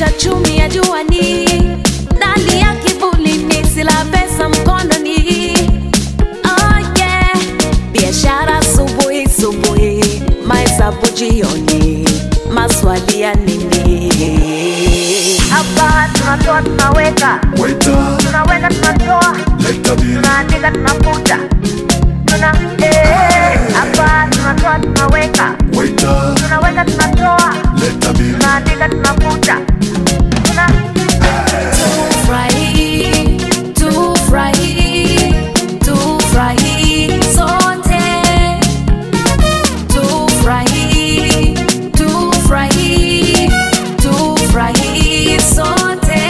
maisha chumi ya juani, ndani ya kivulini, sila pesa mkononi. Oh yeah, biashara asubuhi subuhi, mahesabu jioni, maswali ya nini? Hapa tunatoa tunaweka, Waiter, tunaweka tunatoa, leta bill. tunaandika tunafuta, tuna eh. Hapa tunatoa tunaweka, Waiter, tunaweka tunatoa, leta bill. tunaandika tunafuta, tuna Tufurahi, tufurahi, tufurahi sote. Tufurahi, tufurahi, tufurahi sote.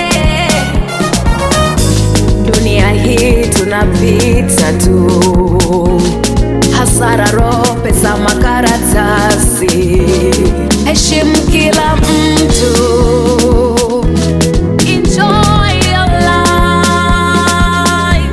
Dunia hii tunapita tu, hasara, roho, pesa, makaratasi. Heshimu kila mtu. Enjoy your life.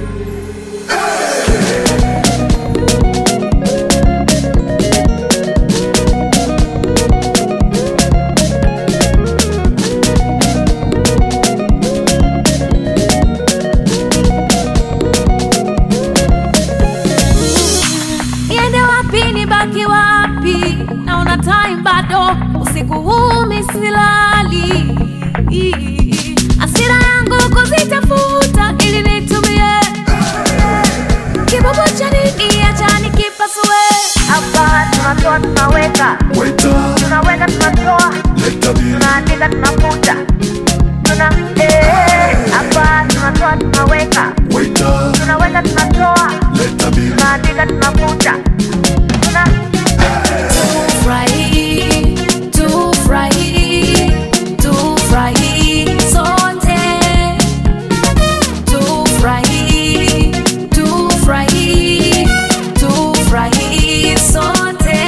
Niende wapi nibaki wapi? Naona time bado, usiku huu misilali. Asira yangu kuzitafuta ili nitumie kibobo cha nini, acha nikipasue. hapa tunatoa tunaweka, Waiter, tunaweka tunatoa, leta bill. tunaandika tunafuta, tuna eh. Hapa tunatoa tunaweka, Waiter, tunaweka tunatoa, leta bill. tunaandika tunafuta, tuna Tufurahi, tufurahi, tufurahi sote. Tufurahi, tufurahi, tufurahi sote.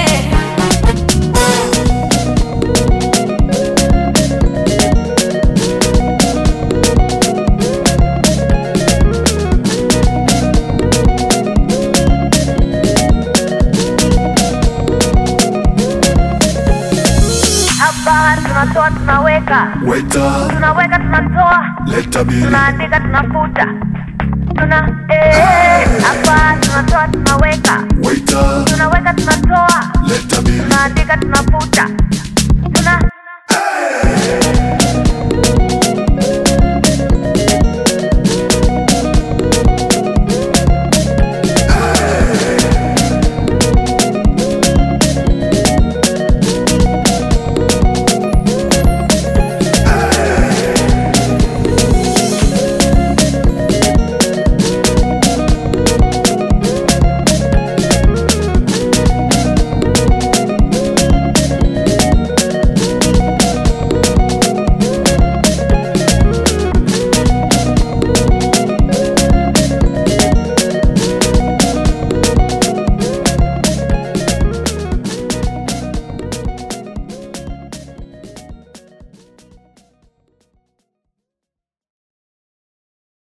hapa tunatoa tunaweka, Waiter, tunaweka tunatoa, leta bill. tunaandika tunafuta, tuna eh. Hapa tunatoa tunaweka, Waiter, tunaweka tunatoa, leta bill. tunaandika tunafuta,